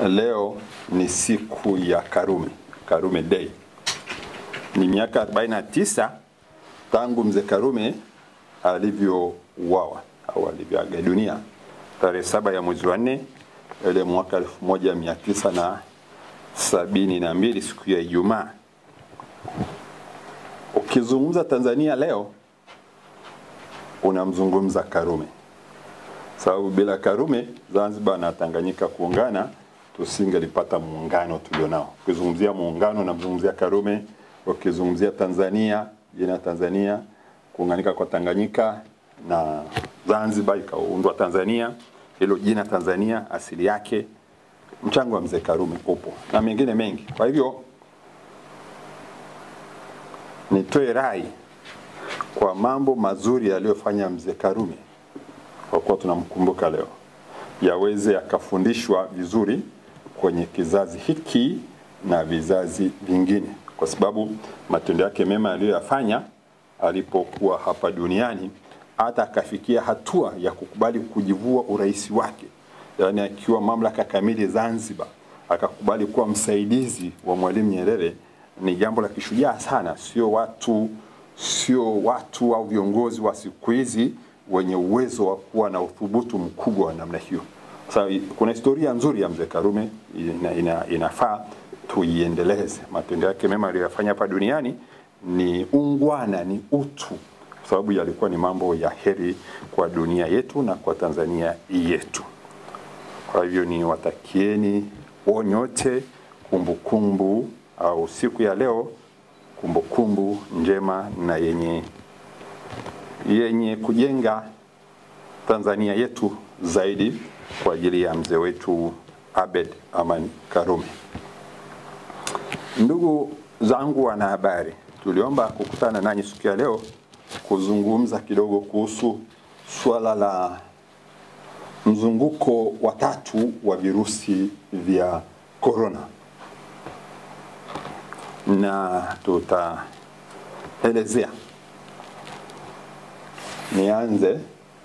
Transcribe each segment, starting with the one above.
Leo ni siku ya Karume, Karume Day. Ni miaka 49 tangu mzee Karume alivyouawa au alivyoaga dunia tarehe saba ya mwezi wa nne ile mwaka 1972 siku ya Ijumaa. Ukizungumza Tanzania leo unamzungumza Karume, sababu bila Karume Zanzibar na Tanganyika kuungana tusingelipata muungano tulionao. Ukizungumzia muungano unamzungumzia Karume, ukizungumzia Tanzania, jina Tanzania, kuunganika kwa Tanganyika na Zanzibar ikaundwa Tanzania, hilo jina Tanzania asili yake mchango wa mzee Karume upo na mengine mengi. Kwa hivyo nitoe rai kwa mambo mazuri aliyofanya mzee Karume, kwa kuwa tunamkumbuka leo, yaweze yakafundishwa vizuri kwenye kizazi hiki na vizazi vingine, kwa sababu matendo yake mema aliyoyafanya alipokuwa hapa duniani, hata akafikia hatua ya kukubali kujivua urais wake, yaani akiwa mamlaka kamili Zanzibar, akakubali kuwa msaidizi wa Mwalimu Nyerere, ni jambo la kishujaa sana. Sio watu sio watu au viongozi wa siku hizi wenye uwezo wa kuwa na uthubutu mkubwa wa namna hiyo. Sasa kuna historia nzuri ya mzee Karume ina, ina, inafaa tuiendeleze. Matendo yake mema aliyoyafanya hapa duniani ni ungwana, ni utu, kwa sababu yalikuwa ni mambo ya heri kwa dunia yetu na kwa Tanzania yetu. Kwa hivyo ni watakieni wonyote kumbukumbu au siku ya leo kumbukumbu njema na yenye yenye kujenga Tanzania yetu zaidi kwa ajili ya mzee wetu Abed Aman Karume. Ndugu zangu wanahabari, tuliomba kukutana nanyi siku ya leo kuzungumza kidogo kuhusu suala la mzunguko wa tatu wa virusi vya korona na tutaelezea. Nianze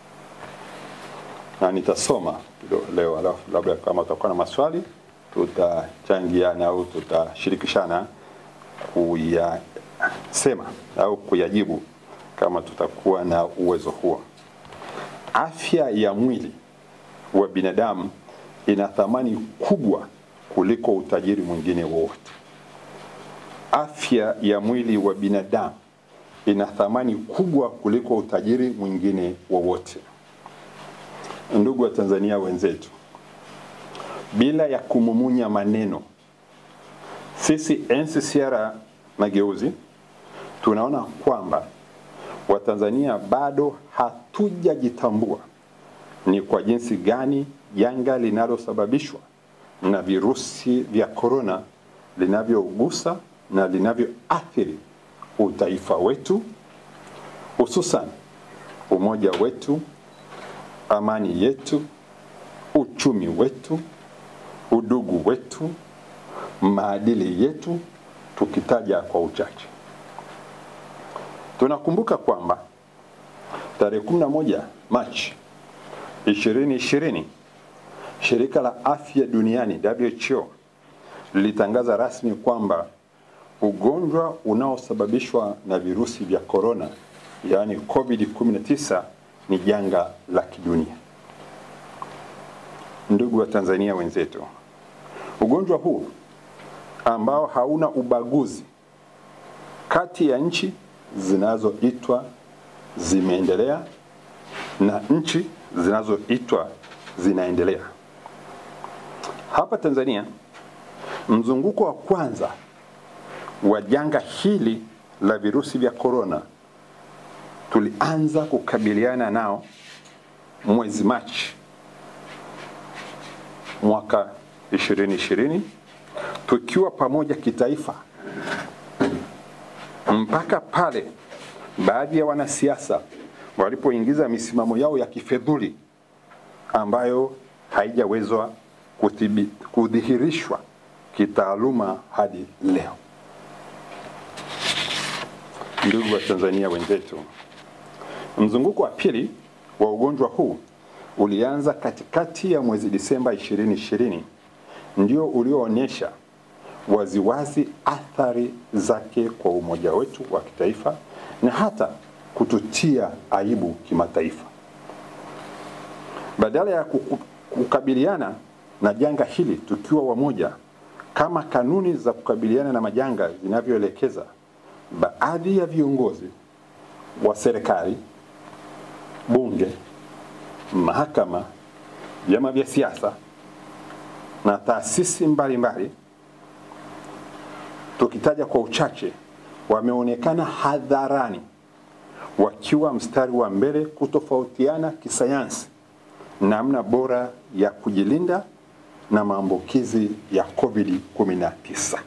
na nitasoma leo, alafu labda kama utakuwa na maswali tutachangiana au tutashirikishana kuyasema au kuyajibu kama tutakuwa na uwezo huo. Afya ya mwili wa binadamu ina thamani kubwa kuliko utajiri mwingine wowote. Afya ya mwili wa binadamu ina thamani kubwa kuliko utajiri mwingine wowote. Ndugu wa Tanzania wenzetu, bila ya kumumunya maneno, sisi NCCR Mageuzi tunaona kwamba Watanzania bado hatujajitambua ni kwa jinsi gani janga linalosababishwa na virusi vya korona linavyogusa na linavyoathiri utaifa wetu, hususan umoja wetu, amani yetu, uchumi wetu, udugu wetu, maadili yetu, tukitaja kwa uchache. Tunakumbuka kwamba tarehe 11 Machi 2020 shirika la afya duniani WHO lilitangaza rasmi kwamba ugonjwa unaosababishwa na virusi vya korona yaani COVID-19 ni janga la kidunia. Ndugu wa Tanzania wenzetu, ugonjwa huu ambao hauna ubaguzi kati ya nchi zinazoitwa zimeendelea na nchi zinazoitwa zinaendelea. Hapa Tanzania mzunguko wa kwanza wa janga hili la virusi vya korona tulianza kukabiliana nao mwezi Machi mwaka 2020 tukiwa pamoja kitaifa, mpaka pale baadhi ya wanasiasa walipoingiza misimamo yao ya kifedhuli ambayo haijawezwa kudhihirishwa kitaaluma hadi leo. Ndugu wa Tanzania wenzetu, mzunguko wa pili wa ugonjwa huu ulianza katikati ya mwezi Disemba 2020 ndio ulioonyesha waziwazi athari zake kwa umoja wetu wa kitaifa na hata kututia aibu kimataifa. Badala ya kuku- kukabiliana na janga hili tukiwa wamoja kama kanuni za kukabiliana na majanga zinavyoelekeza, baadhi ya viongozi wa serikali, bunge, mahakama, vyama vya siasa na taasisi mbalimbali, tukitaja kwa uchache, wameonekana hadharani wakiwa mstari wa mbele kutofautiana kisayansi namna bora ya kujilinda na maambukizi ya COVID-19.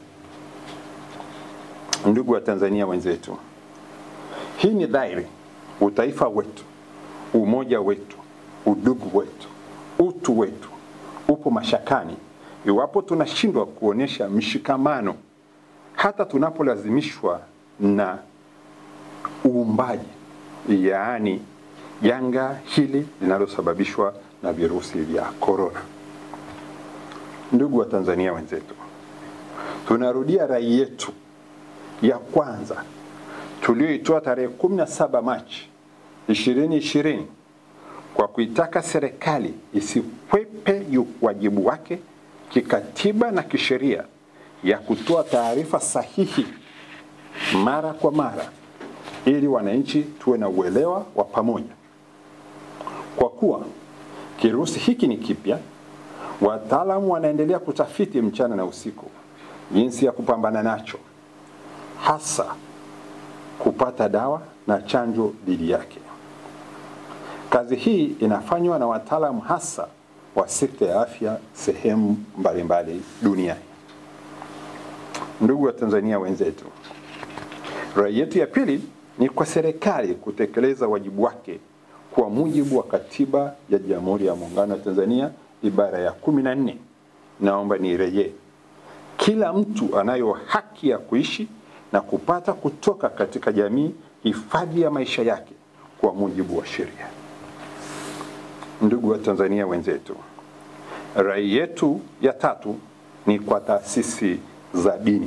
Ndugu wa Tanzania wenzetu, hii ni dhahiri utaifa wetu, umoja wetu, udugu wetu, utu wetu upo mashakani iwapo tunashindwa kuonyesha mshikamano hata tunapolazimishwa na uumbaji, yaani janga hili linalosababishwa na virusi vya korona. Ndugu wa Tanzania wenzetu, tunarudia rai yetu ya kwanza tulioitoa tarehe 17 Machi 2020 kwa kuitaka serikali isikwepe yu- wajibu wake kikatiba na kisheria ya kutoa taarifa sahihi mara kwa mara ili wananchi tuwe na uelewa wa pamoja. Kwa kuwa kirusi hiki ni kipya, wataalamu wanaendelea kutafiti mchana na usiku jinsi ya kupambana nacho, hasa kupata dawa na chanjo dhidi yake. Kazi hii inafanywa na wataalamu hasa wa sekta ya afya sehemu mbalimbali duniani. Ndugu wa Tanzania wenzetu, rai yetu ya pili ni kwa serikali kutekeleza wajibu wake kwa mujibu wa Katiba ya Jamhuri ya Muungano wa Tanzania ibara ya kumi na nne. Naomba nirejee, kila mtu anayo haki ya kuishi na kupata kutoka katika jamii hifadhi ya maisha yake kwa mujibu wa sheria. Ndugu wa Tanzania wenzetu, rai yetu ya tatu ni kwa taasisi za dini.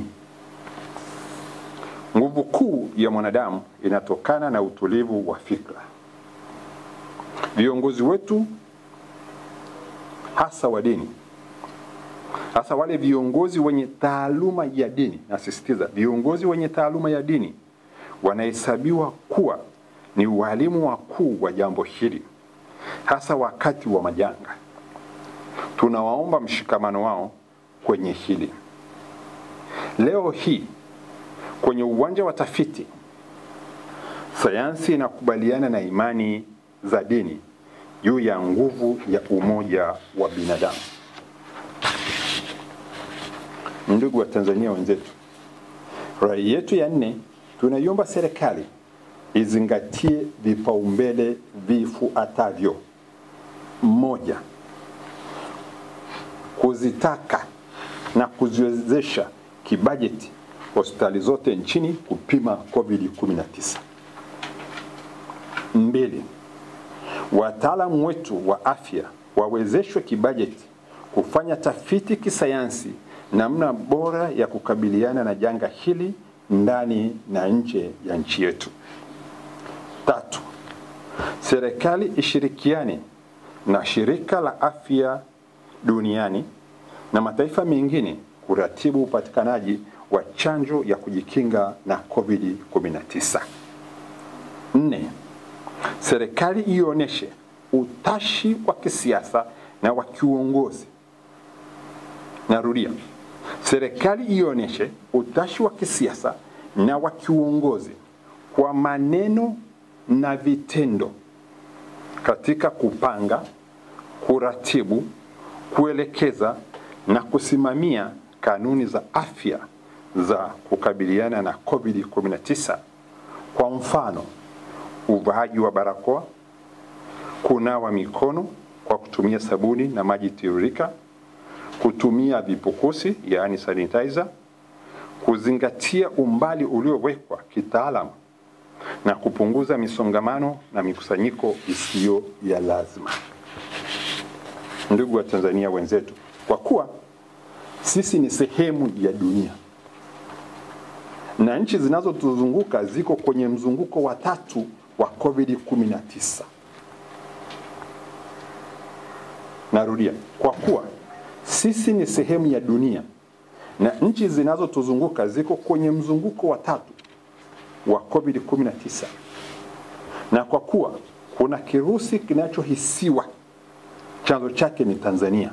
Nguvu kuu ya mwanadamu inatokana na utulivu wa fikra. Viongozi wetu hasa wa dini, hasa wale viongozi wenye taaluma ya dini, nasisitiza, viongozi wenye taaluma ya dini wanahesabiwa kuwa ni walimu wakuu wa jambo hili, hasa wakati wa majanga. Tunawaomba mshikamano wao kwenye hili. Leo hii kwenye uwanja wa tafiti, sayansi inakubaliana na imani za dini juu ya nguvu ya umoja wa binadamu. Ndugu wa Tanzania wenzetu, rai yetu ya nne, tunaiomba serikali izingatie vipaumbele vifuatavyo: moja, kuzitaka na kuziwezesha kibajeti hospitali zote nchini kupima COVID-19. Mbili, wataalamu wetu wa afya wawezeshwe kibajeti kufanya tafiti kisayansi namna bora ya kukabiliana na janga hili ndani na nje ya nchi yetu. Tatu, serikali ishirikiane na shirika la afya duniani na mataifa mengine kuratibu upatikanaji wa chanjo ya kujikinga na COVID-19. Nne, serikali ionyeshe utashi wa kisiasa na wa kiuongozi. Narudia, serikali ionyeshe utashi wa kisiasa na wa kiuongozi kwa maneno na vitendo katika kupanga, kuratibu, kuelekeza na kusimamia kanuni za afya za kukabiliana na COVID-19. Kwa mfano, uvaaji wa barakoa, kunawa mikono kwa kutumia sabuni na maji tiririka, kutumia vipukusi yaani sanitizer, kuzingatia umbali uliowekwa kitaalamu na kupunguza misongamano na mikusanyiko isiyo ya lazima. Ndugu wa Tanzania wenzetu, kwa kuwa sisi ni sehemu ya dunia na nchi zinazotuzunguka ziko kwenye mzunguko wa tatu wa COVID-19. Narudia, kwa kuwa sisi ni sehemu ya dunia na nchi zinazotuzunguka ziko kwenye mzunguko wa tatu wa COVID-19, na kwa kuwa kuna kirusi kinachohisiwa chanzo chake ni Tanzania,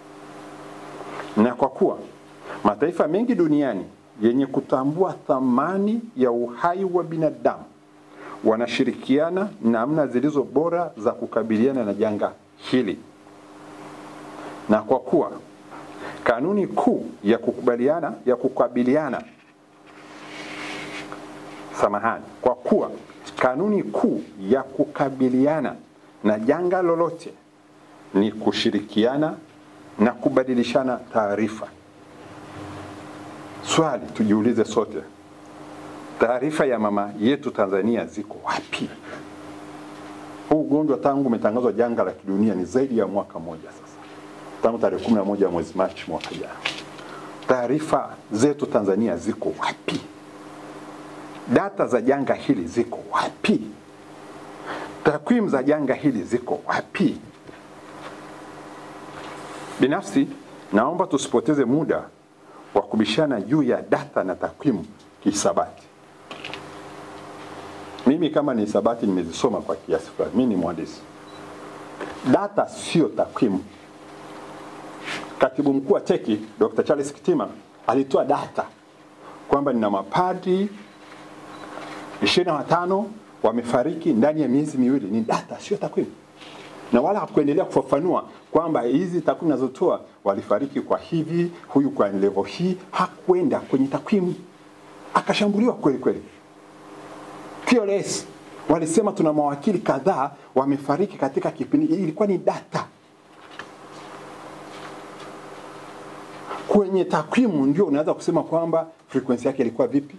na kwa kuwa mataifa mengi duniani yenye kutambua thamani ya uhai wa binadamu wanashirikiana namna zilizo bora za kukabiliana na janga hili, na kwa kuwa kanuni kuu ya kukubaliana ya kukabiliana samahani, kwa kuwa kanuni kuu ya kukabiliana na janga lolote ni kushirikiana na kubadilishana taarifa. Swali tujiulize sote, taarifa ya mama yetu Tanzania ziko wapi? Huu ugonjwa tangu umetangazwa janga la kidunia ni zaidi ya mwaka mmoja sasa, tangu tarehe 11 mwezi Machi mwaka jana. Taarifa zetu Tanzania ziko wapi? Data za janga hili ziko wapi? Takwimu za janga hili ziko wapi? Binafsi naomba tusipoteze muda wa kubishana juu ya data na takwimu kihisabati. Mimi kama ni hisabati nimezisoma kwa kiasi fulani, mimi ni mhandisi. Data sio takwimu. Katibu mkuu wa teki Dr. Charles Kitima alitoa data kwamba nina mapadri ishirini na watano wamefariki ndani ya miezi miwili. Ni data, sio takwimu na wala hakuendelea kufafanua kwamba hizi takwimu nazotoa walifariki kwa hivi, huyu kwa level hii. Hakwenda kwenye takwimu, akashambuliwa kweli kweli. TLS walisema tuna mawakili kadhaa wamefariki katika kipindi, ilikuwa ni data. Kwenye takwimu ndio unaweza kusema kwamba frequency yake ilikuwa vipi,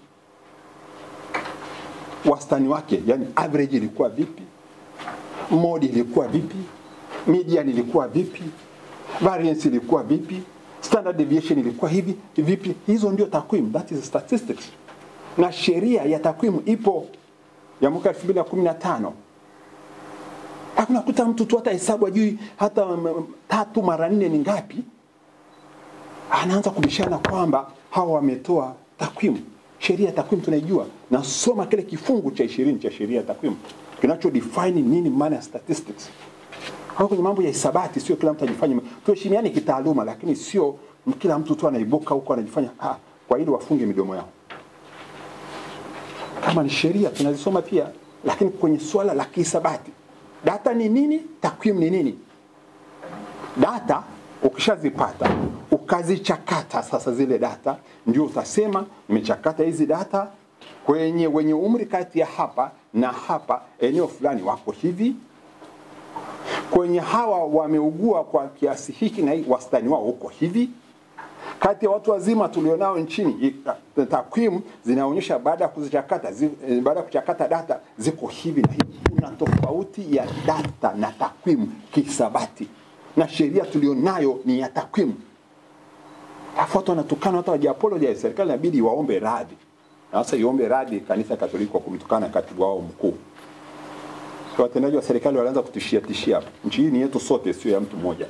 wastani wake, yani average ilikuwa vipi modi ilikuwa vipi, median ilikuwa vipi, variance ilikuwa vipi, standard deviation ilikuwa hivi vipi. Hizo ndio takwimu, that is statistics. Na sheria ya takwimu ipo ya mwaka 2015. Hakuna kuta mtu tu hata hesabu ajui hata um, tatu mara nne ni ngapi, anaanza kubishana kwamba hawa wametoa takwimu. Sheria ya takwimu tunaijua, nasoma kile kifungu cha ishirini cha sheria ya takwimu kinacho define nini maana ya statistics. Kwa kwenye mambo ya hisabati, sio kila mtu ajifanye. Tuheshimiane kitaaluma, lakini sio kila mtu tu anaibuka huko anajifanya ah, kwa ili wafunge midomo yao. Kama ni sheria tunazisoma pia, lakini kwenye swala la kihisabati, data ni nini? Takwimu ni nini? Data ukishazipata ukazichakata, sasa zile data ndio utasema nimechakata hizi data kwenye wenye umri kati ya hapa na hapa eneo fulani wako hivi, kwenye hawa wameugua kwa kiasi hiki na hii wastani wao uko hivi. Kati ya watu wazima tulionao nchini, takwimu zinaonyesha baada ya kuzichakata zi, baada ya kuchakata data ziko hivi na hivi. Kuna tofauti ya data na takwimu kihisabati, na sheria tulionayo ni ya takwimu. Alafu watu wanatukana, hata wajiapologize, serikali inabidi waombe radhi na sasa iombe radhi kanisa Katoliki kwa kumtukana katibu wao mkuu. So, watendaji wa serikali walianza kutishia tishia hapa. Nchi hii ni yetu sote, sio ya mtu mmoja.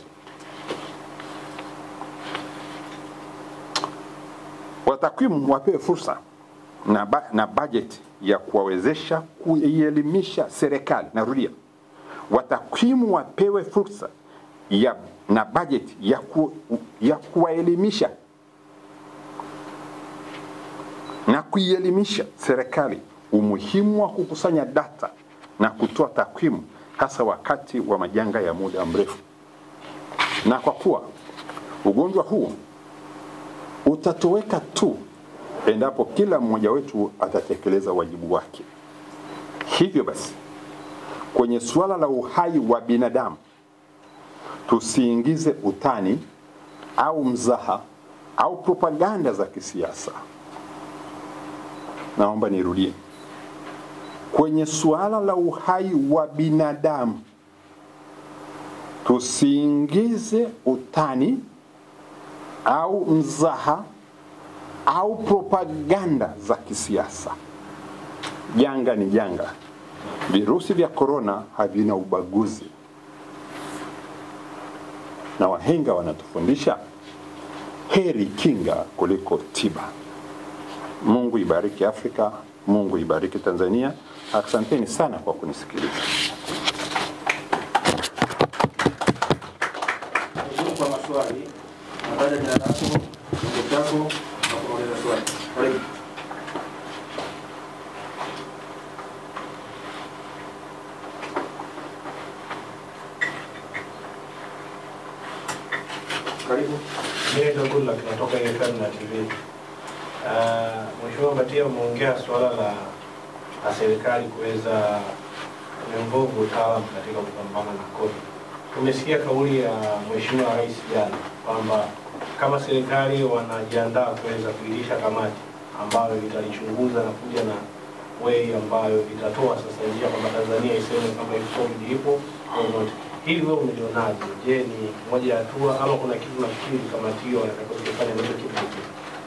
Watakwimu wapewe fursa na, ba, na bajeti ya kuwawezesha kuielimisha serikali. Narudia, watakwimu wapewe fursa ya, na bajeti ya, ku, ya kuwaelimisha na kuielimisha serikali umuhimu wa kukusanya data na kutoa takwimu hasa wakati wa majanga ya muda mrefu. Na kwa kuwa ugonjwa huu utatoweka tu endapo kila mmoja wetu atatekeleza wajibu wake. Hivyo basi, kwenye suala la uhai wa binadamu tusiingize utani au mzaha au propaganda za kisiasa. Naomba nirudie, kwenye suala la uhai wa binadamu tusiingize utani au mzaha au propaganda za kisiasa. Janga ni janga. Virusi vya korona havina ubaguzi, na wahenga wanatufundisha heri kinga kuliko tiba. Mungu ibariki Afrika, Mungu ibariki Tanzania. Asanteni sana kwa kunisikiliza. Karibu kwa maswali. Nataja jina lako, kiungo chako na kuuliza swali. Karibu. Karibu. Mimi ndo Goodluck natoka FM na TV. Uh, Mheshimiwa Mbatia umeongea suala la, la serikali kuweza kuinvolve utaalamu katika kupambana na COVID. Tumesikia kauli ya Mheshimiwa Rais jana kwamba kama serikali wanajiandaa kuweza kuilisha kamati ambayo italichunguza na kuja na way ambayo itatoa sasa njia kwamba Tanzania iseme kama hii COVID ipo au not. Hili wewe umelionaje? Je, ni moja ya hatua ama kuna kitu nafikiri kamati hiyo wanatakiwa kufanya ndicho kitu kingine?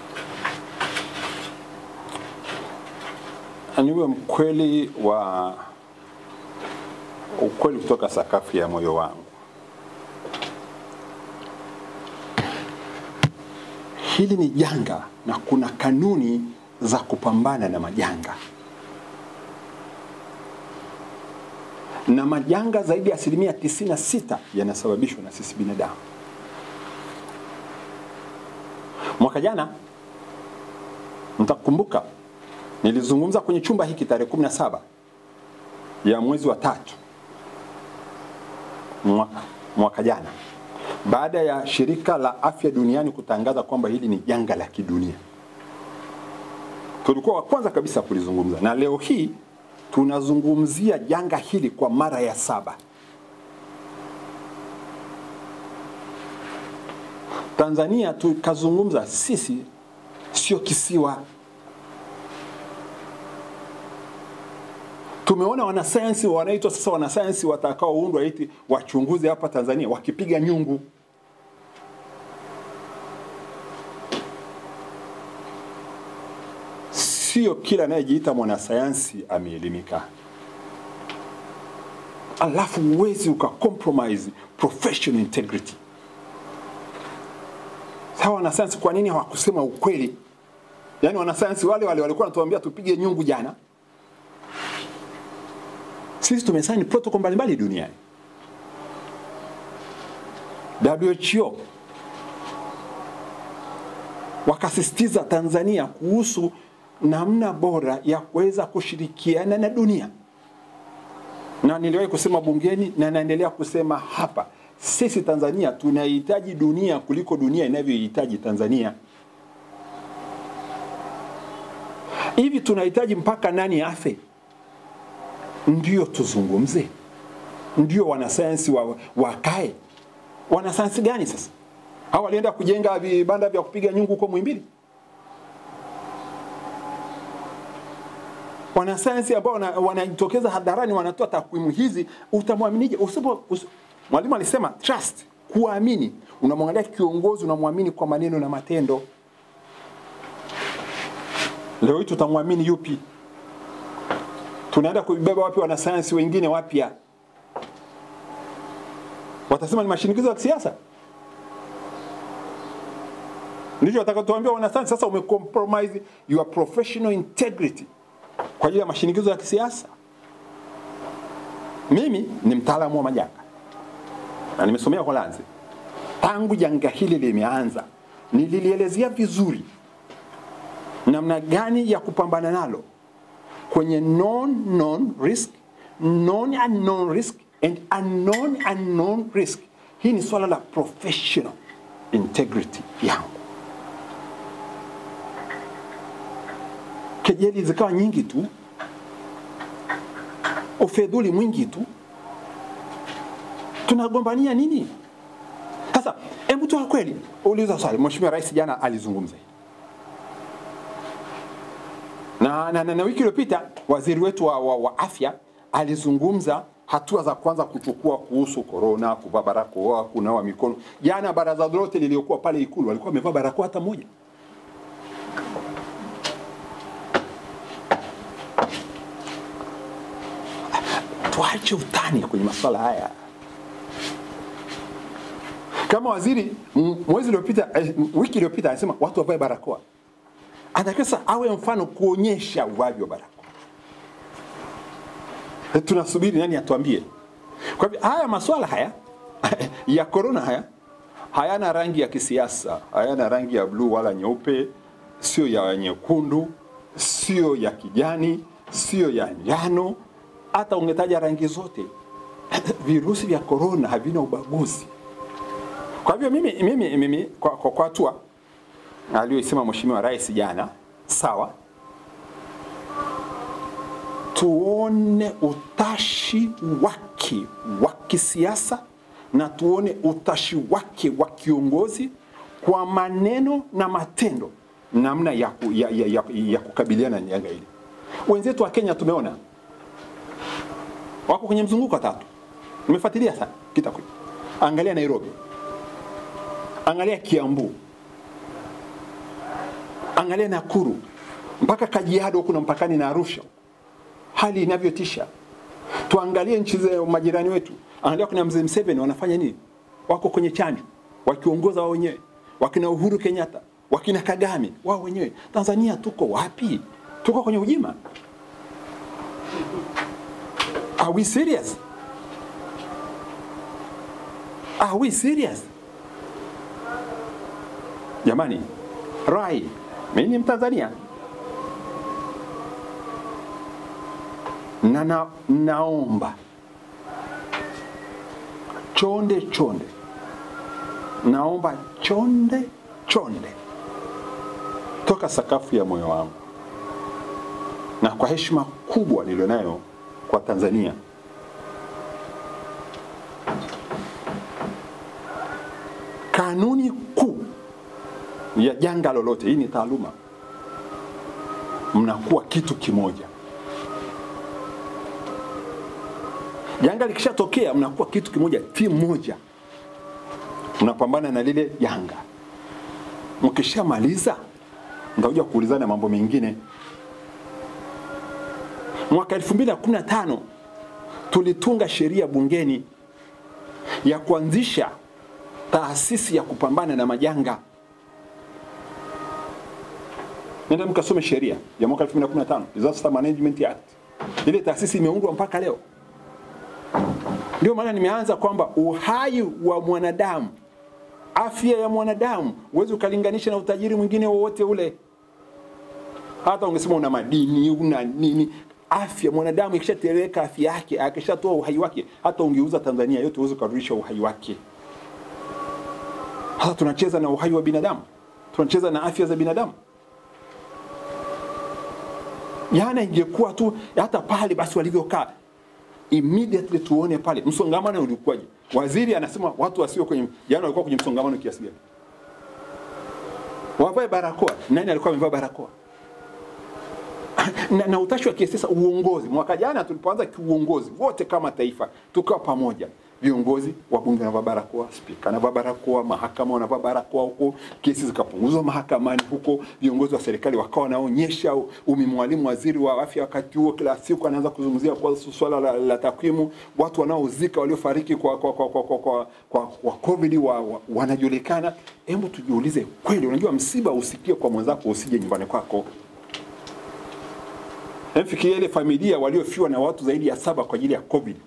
niwe mkweli wa ukweli kutoka sakafu ya moyo wangu. Hili ni janga na kuna kanuni za kupambana na majanga, na majanga zaidi ya asilimia 96 yanasababishwa na sisi binadamu. Mwaka jana mtakumbuka nilizungumza kwenye chumba hiki tarehe 17 ya mwezi wa tatu mwaka, mwaka jana baada ya shirika la afya duniani kutangaza kwamba hili ni janga la kidunia. Tulikuwa wa kwanza kabisa kulizungumza, na leo hii tunazungumzia janga hili kwa mara ya saba. Tanzania tukazungumza, sisi sio kisiwa. Tumeona wanasayansi wanaitwa sasa wanasayansi watakaoundwa eti wachunguze hapa Tanzania wakipiga nyungu. Sio kila anayejiita mwanasayansi ameelimika, alafu huwezi uka compromise professional integrity. Sawa, wanasayansi kwa nini hawakusema ukweli? Yaani wanasayansi wale wale walikuwa wanatuambia tupige nyungu jana, sisi tumesaini protocol mbalimbali duniani. WHO wakasisitiza Tanzania kuhusu namna bora ya kuweza kushirikiana na dunia, na niliwahi kusema bungeni na naendelea kusema hapa, sisi Tanzania tunahitaji dunia kuliko dunia inavyohitaji Tanzania. Hivi tunahitaji mpaka nani afe ndio tuzungumze, ndio wanasayansi wa, wakae. Wanasayansi gani sasa? Hao walienda kujenga vibanda vya kupiga nyungu huko Muhimbili? Wanasayansi ambao wana- wanajitokeza hadharani wanatoa takwimu hizi, utamwaminije? Usipo usi, mwalimu alisema trust, kuamini. Unamwangalia kiongozi, unamwamini kwa maneno na matendo. Leo hii tutamwamini yupi? tunaenda kubeba wapi wanasayansi wengine wapya? Watasema ni mashinikizo ya kisiasa, ndicho watakachotuambia wanasayansi. Sasa umecompromise your professional integrity kwa ajili ya mashinikizo ya kisiasa. Mimi ni mtaalamu wa majanga na nimesomea Holanzi. Tangu janga hili limeanza, nililielezea vizuri namna gani ya kupambana nalo kwenye known known risk, known unknown risk and unknown unknown risk. Hii ni swala la professional integrity yangu. Kejeli zikawa nyingi tu, ufedhuli mwingi tu, tunagombania nini? Sasa hebu tu kweli uliza swali. Mheshimiwa Rais jana alizungumza na, na, na, na wiki iliyopita waziri wetu wa, wa, wa afya alizungumza hatua za kwanza kuchukua kuhusu korona, kuvaa barakoa, kunawa mikono. Jana baraza lote liliokuwa pale Ikulu walikuwa wamevaa barakoa hata moja. Tuache utani kwenye masuala haya. Kama waziri m- mwezi uliopita, eh, wiki iliyopita alisema watu wavae barakoa, anatakiwa sasa awe mfano kuonyesha uvaaji wa barakoa. Eh, Tunasubiri nani atuambie. Kwa hivyo haya masuala haya ya korona haya hayana rangi ya kisiasa, hayana rangi ya bluu wala nyeupe, sio ya nyekundu, sio ya kijani, sio ya njano. Hata ungetaja rangi zote, virusi vya korona havina ubaguzi. Kwa hivyo mimi, mimi, mimi kwa, kwa, kwa hatua aliyoisema Mheshimiwa Rais jana, sawa, tuone utashi wake wa kisiasa na tuone utashi wake wa kiongozi kwa maneno na matendo, namna ya, ku, ya, ya, ya, ya kukabiliana na janga hili. Wenzetu wa Kenya tumeona wako kwenye mzunguko wa tatu. Nimefuatilia sana kitakwimu. Angalia Nairobi, angalia Kiambu, angalia Nakuru, mpaka Kajiado huku na mpakani na Arusha, hali inavyotisha. Tuangalie nchi za majirani wetu, angalia kuna mzee Museveni wanafanya nini? Wako kwenye chanjo, wakiongoza wao wenyewe, wakina Uhuru Kenyatta, wakina Kagame wao wenyewe. Tanzania tuko wapi? Tuko kwenye ujima. Are we serious? Are we serious? Jamani, rai, mimi ni Mtanzania na, na naomba chonde chonde, naomba chonde chonde toka sakafu ya moyo wangu na kwa heshima kubwa nilionayo kwa Tanzania kanuni kuu ya janga lolote, hii ni taaluma, mnakuwa kitu kimoja. Janga likishatokea, mnakuwa kitu kimoja, timu moja, mnapambana na lile janga. Mkishamaliza mtakuja kuulizana mambo mengine. Mwaka 2015 tulitunga sheria bungeni ya kuanzisha taasisi ya kupambana na majanga. Nenda mkasome sheria ya mwaka 2015, Disaster Management Act. Ile taasisi imeundwa mpaka leo. Ndio maana nimeanza kwamba uhai wa mwanadamu, afya ya mwanadamu, huwezi ukalinganisha na utajiri mwingine wowote ule. Hata ungesema una madini una nini, afya mwanadamu ikishatereka afya yake, akishatoa uhai wake, hata ungeuza Tanzania yote huwezi ukarudisha uhai wake. Sasa tunacheza na uhai wa binadamu, tunacheza na afya za binadamu. Jana ingekuwa tu hata pale basi walivyokaa immediately tuone pale msongamano ulikuwaje. Waziri anasema watu wasio kwenye jana walikuwa kwenye msongamano kiasi gani? Wavae barakoa. Nani alikuwa amevaa barakoa? na, na utashi wa kisiasa, uongozi. Mwaka jana tulipoanza kiuongozi, wote kama taifa tukawa pamoja, viongozi wabunge wanavaa barakoa, spika anavaa barakoa, mahakama wanavaa barakoa huko, kesi zikapunguzwa mahakamani huko, viongozi wa serikali wakawa wanaonyesha. Umi Mwalimu, waziri wa afya, wakati huo kila siku anaanza kuzungumzia kwa swala la, la takwimu, watu wanaozika waliofariki kwa kwa kwa kwa, kwa, kwa, kwa, kwa covid wa, wa, wanajulikana. Hebu tujiulize kweli, unajua msiba usikie kwa mwenzako, usije nyumbani kwako. Fikiria ile familia waliofiwa na watu zaidi ya saba kwa ajili ya COVID.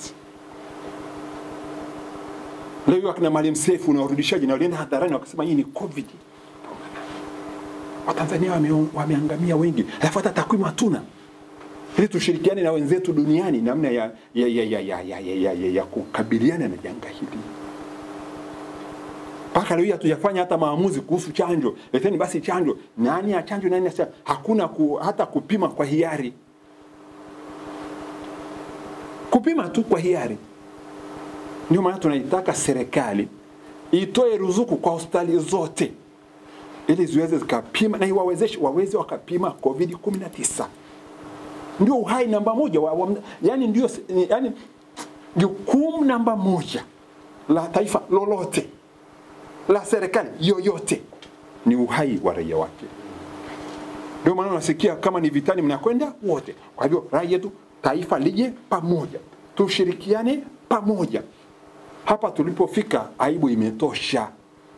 Leo akina Maalim Seif na warudishaji na walienda hadharani wakasema hii ni COVID. Watanzania wame, wameangamia wengi, alafu hata takwimu hatuna, ili tushirikiane na wenzetu duniani namna ya, ya, ya, ya, ya, ya, ya, ya, ya, ya kukabiliana na janga hili. Mpaka leo hii hatujafanya hata maamuzi kuhusu chanjo. Leteni basi chanjo, nani ya chanjo, nani ya hakuna ku, hata kupima kwa hiari, kupima tu kwa hiari. Ndio maana tunaitaka serikali itoe ruzuku kwa hospitali zote ili ziweze zikapima na iwawezeshe waweze wakapima COVID 19. Ndio uhai namba moja wa, wa, yani ndio yani jukumu namba moja la taifa lolote la serikali yoyote ni uhai wa raia wake. Ndio maana unasikia kama ni vitani mnakwenda wote. Kwa hivyo rai yetu, taifa lije pamoja, tushirikiane pamoja. Hapa tulipofika, aibu imetosha,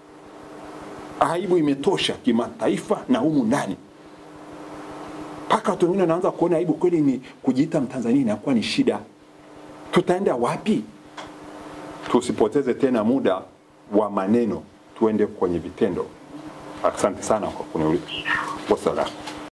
aibu imetosha kimataifa na humu ndani mpaka watu wengine wanaanza kuona aibu kweli, ni kujiita Mtanzania inakuwa ni shida. Tutaenda wapi? Tusipoteze tena muda wa maneno, tuende kwenye vitendo. Asante sana kwa kuniuliza. Wasalamu.